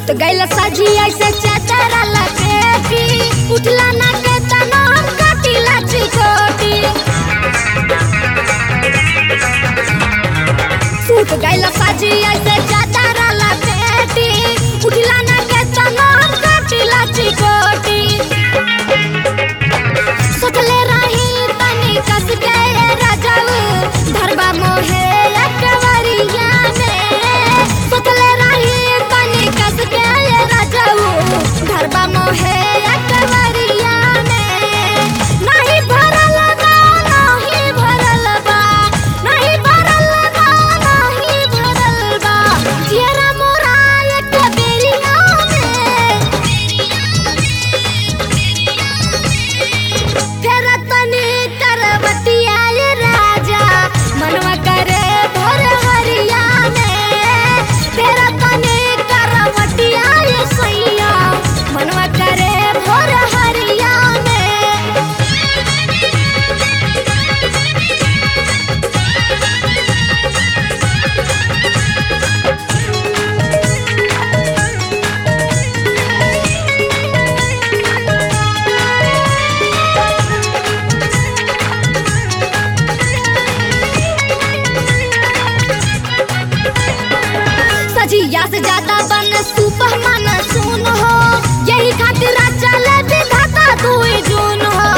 सूत गइल सजिया से चादर लपेटी उठला ना के तनाम कटिला चिकोटी सूत गइल सजिया से चादर लपेटी उठला ना के तनाम कटिला चिकोटी सुतले रही तनी कस के राजाऊ धरबा मोहे अकबरिया में सुतले रही तनी कस के राजाऊ धरबा मोहे अकबरिया में नहीं भरल बा नहीं भरल बा नहीं भरल बा नहीं भरल बा जियरा मोरा एक बेरिया में तेरा तनी करवतिया ये राजा मनवा करे भोर हरिया में तेरा तनी करवतिया ये सैया मनवा करे भोर हरिया में सजिया से ज्यादा बन सुपह मन सुन हो यही खातिर चल विधाता दुई जून हो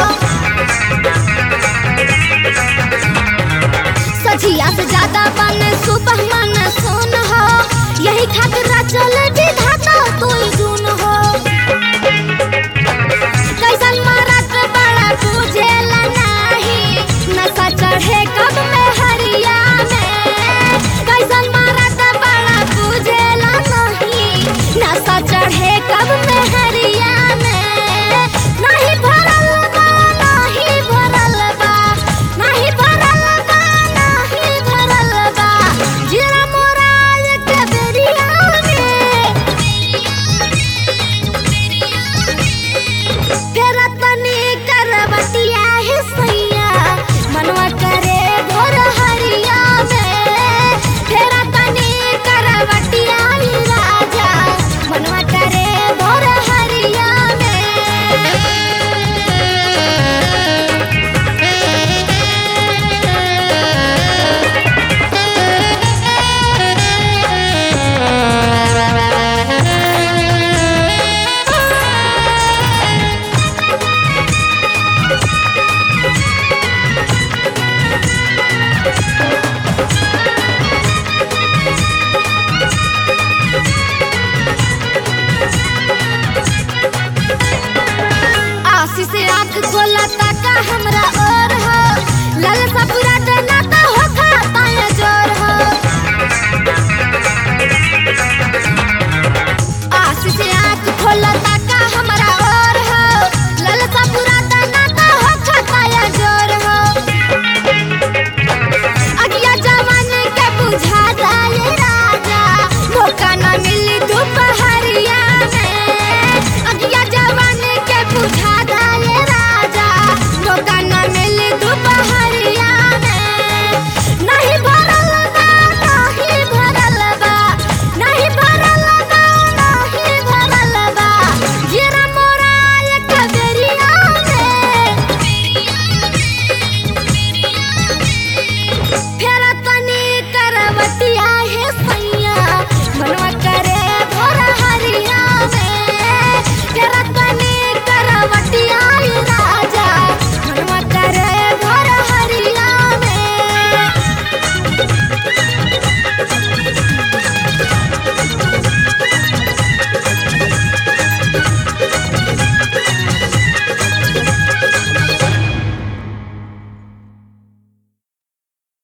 सजिया से ज्यादा बन सुपह मन सुन हो यही खातिर चल विधाता दुई जून हो कैसन मरत बड़ा बुझेला नाही नशा चढ़े कब में हरिया में कैसन मरत बड़ा बुझेला नहीं नशा चढ़े